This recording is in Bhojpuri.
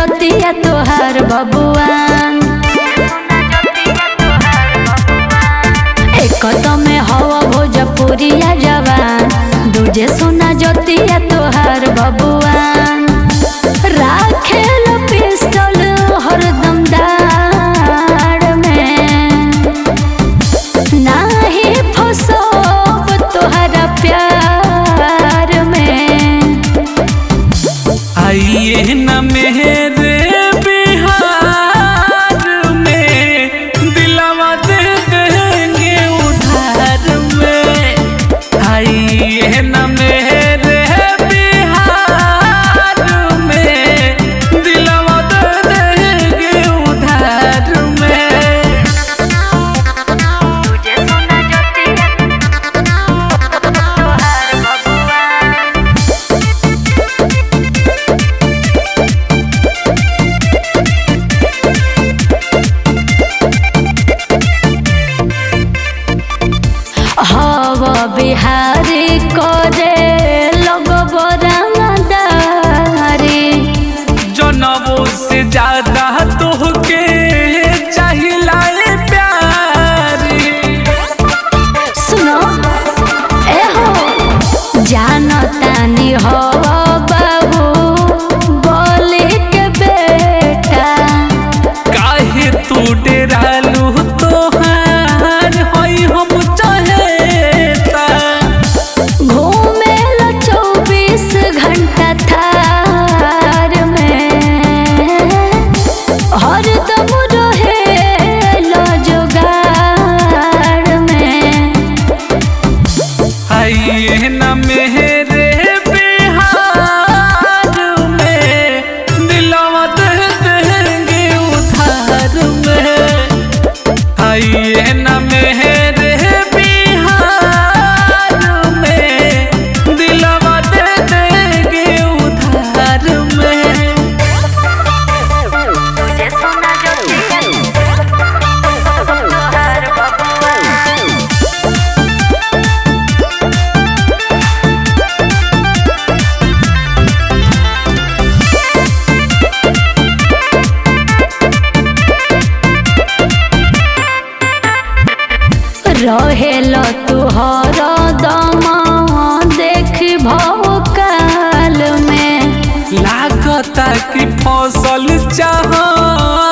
जतिया तोहार बबुआन एक तो में हवा भोजपुरिया जवान दूजे सोना जतिया तोहार बबुआन राखेल पिस्टल हरदम दाड़ में नाही फसोब तोहरा प्यार में आइए न मेरे बिहार में दिलावा दे देंगे उधार में आइए न मेरे बिहार में दिलावा दे देंगे उधार में हव बिहारी करे लगब रंगदारी जनबों से ज्यादा तोहके चाहिला ए प्यारी सुनो ए हो जानो तानी हो बाबू बोली के बेटा काहे तू डेरालू तोहार होई हम चहेता घूमे लो चौबीस घंटा थार में हरदम रहे लो जुगाड़ में आइए न मेरे बिहार में दिलवा दे देंगे उधार में आइए न मेरे बिहार में दिलवा दे देंगे उधार में रहेलो तुहर दम देख भौकाल में लागता कि फसल चाह